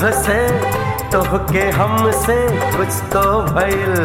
कब से तोहके हमसे कुछ तो भइल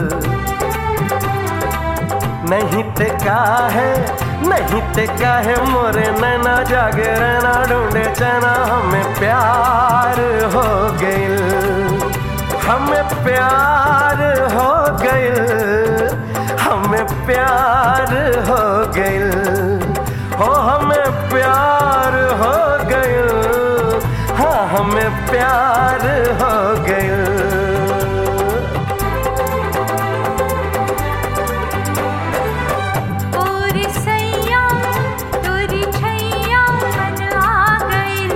नहीं ते का है नहीं ते का है मोरे नैना जागे रहना ढूंढे चना हमें प्यार हो गइल हमें प्यार हो गइल हमें प्यार हो गइल हो हमें प्यार हो गइल हाँ हमें प्यार हो गइल और सैया तोरी छैया मन आ गइल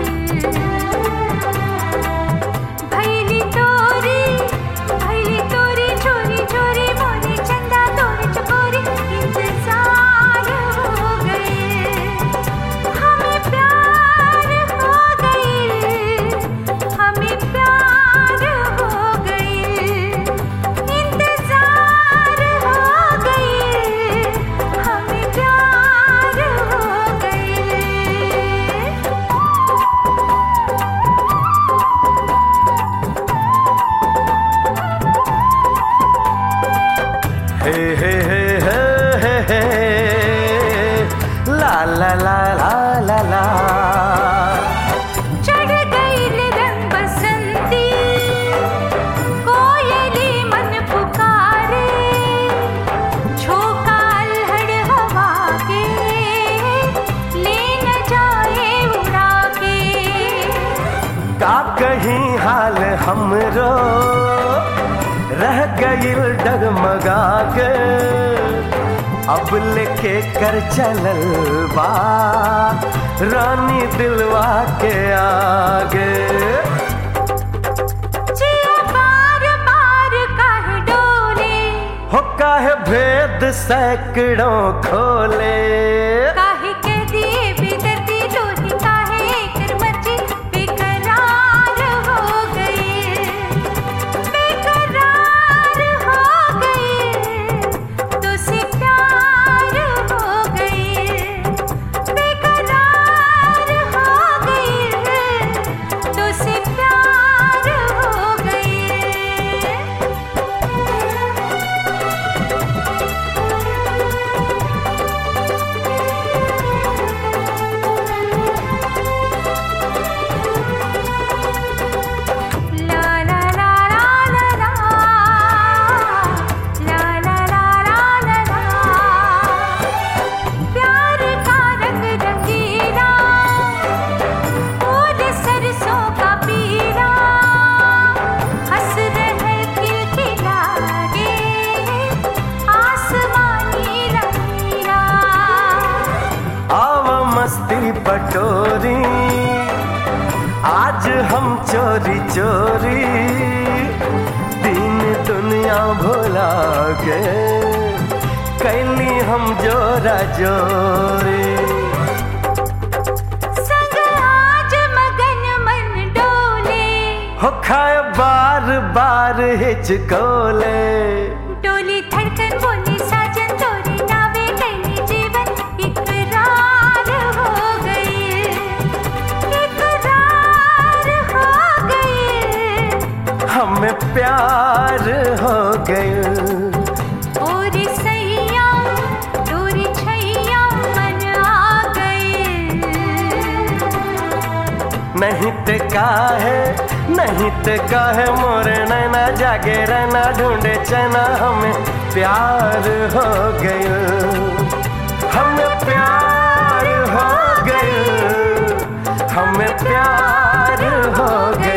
भैली तोरी भैली तोरी चोरी चोरी मोरे चंदा तोरे चकोरी इंतजार हो गए हमें प्यार हो गए हमें प्यार हो गए इंतजार हो गए हमें प्यार हो गए हे हे हे हे हे हे ला ला ला ला ला ला चढ़ गईल रंग बसंती कोयली मन पुकारे झोंका अल्हड़ हवा के ले न जाए उड़ा के का कहीं हाल हमरो रह गईल डगमगा के अब लेके कर चलल बा रानी दिलवा के आगे जिया बार बार काहे डोले हो काहे भेद सैकड़ों खोले काहे के दिए बेदर्दी तोही काहे कर मर्जी बेकरार हो गए बेकरार हो गए तो से प्यार हो गए बेकरार हो गए तो से प्यार हो गए ला ला ला ला ला ला ला ला ला ला ला ला प्यार का रंग रंगीला फूल सरसों का पीला हंस रहे खिलखिला गे आसमानी नीला आव मस्ती पटोरी आज हम चोरी चोरी दिन दुनिया भुला के कैली हम जोरा जोरी संग आज मगन मन डोले हो खाए बार बार हिचकोले डोली धड़कन बोली साजन तोरी नावे कैली जीवन इकरार हो गए इकरार हो गए हमें प्यार हो गए और सैया तोरी छैया मन आ गए नहीं ते का है नहीं ते का है मोरे नैना जागे रहना ढूंढे चना हमें प्यार हो गए हमें प्यार हो गए हमें प्यार हो गए